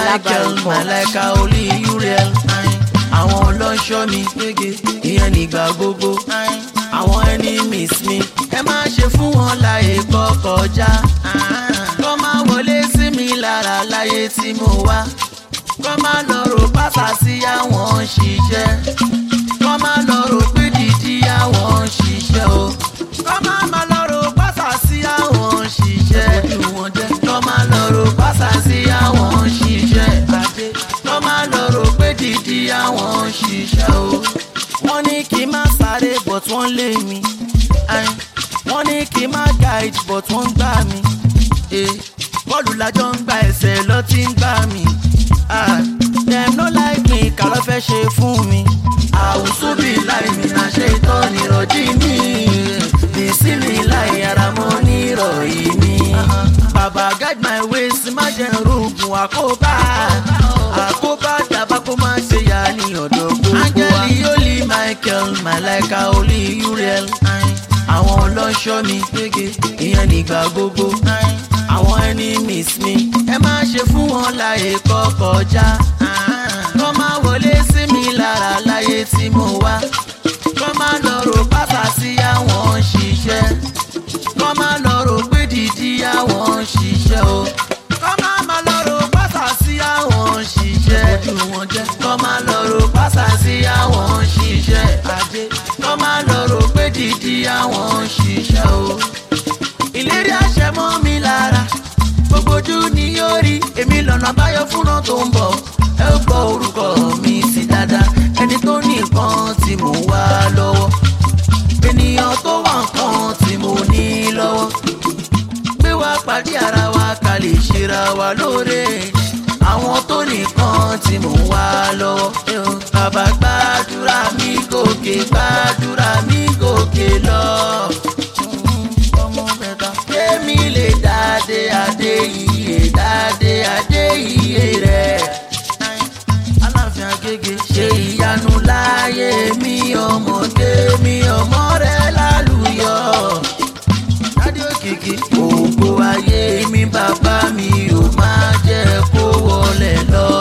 Michael Malaika olú Uriel àwọn ọlọ́ṣọ́ mi gbége ìyẹn nígbà gbogbo àwọn enemies mi ẹ má ṣe fún wọn láyè kọ́ kọjá kọ́ máa wọlé sí mi lára láyé tí mo wá kọ́ máa lọ rò pátá sí àwọn ṣiṣẹ́ kọ́ máa lọ rò pé dídí àwọn ṣiṣẹ́ o kọ́ máa máa lọ rò pátá sí àwọn ṣiṣẹ́ ojú wọn jẹ́ kọ́ máa lọ rò pátá sí àwọn ṣiṣẹ́ àdé kọ́ máa lọ rò pé dídí àwọn ṣiṣẹ́ o wọ́n ní kí n má sáré but wọ́n lé mi Ayin. wọ́n ní kí n má guide but wọ́n gbá mi Eh, bọ́ọ̀lù lájọ ń gba ẹsẹ̀ lọ tí ń gbá mi Ah, dem no like me kà ló fẹ́ ṣe fún mi àwùsù bí láì mi náà ṣe tán nírọ̀jí mi bìsí mi láì ara mọ́ nírọ̀yí mi bàbá guide my ways má jẹ́ rògùn àkóbá àkóbá dàbá kó má ṣe yá ní ọ̀dọ̀ gbogbo wa. áńgẹ́lì olí michael malaika olí uriel àwọn ọlọ́ṣọ́ mi gbége ìyẹn nígbà gbogbo àwọn enemies mi ẹ má ṣe fún wọn láyè kọ́ kọjá kọ́ má wọlé sí mi lára láyé tí mo wá kọ́ má lọ rò pátá sí àwọn ṣiṣẹ́ kọ́ má lọ rò pé dídí àwọn ṣiṣẹ́ o kọ́ má má lọ rò pátá sí àwọn ṣiṣẹ́ ojú wọn jẹ́ kọ́ má lọ rò pátá sí àwọn ṣiṣẹ́ ajé kọ́ má lọ rò pé dídí àwọn ṣiṣẹ́ o ìlérí àṣẹ mọ́ mi lára gbogbo ojú ni yóò rí èmi lọ́nà àbáyọ fúnra tó ń bọ̀ ẹ ó gbọ́ orúkọ mi sí dáadáa ẹni tó ní nǹkan tí mò ń wá lọ́wọ́ ènìyàn tó wà nǹkan tí mo ní lọ́wọ́ gbé wá pàdé ara wa ká lè ṣera wa lóore àwọn tó nìkan tí mò ń wá lọ́wọ́ bàbá gbàdúrà mi gòkè gbàdúrà mi gòkè lọ ọmọ mẹ́ta. Kémi lè dáadé adé iye dáadé adé iye rẹ̀. Aláàfin Agége ṣe ìyanu láyé mi ọmọdé mi ọmọ rẹ̀ lálùyọ. Dádé òkìkí ògo ayé mi bàbá mi ò máa jẹ́ kó wọlé lọ.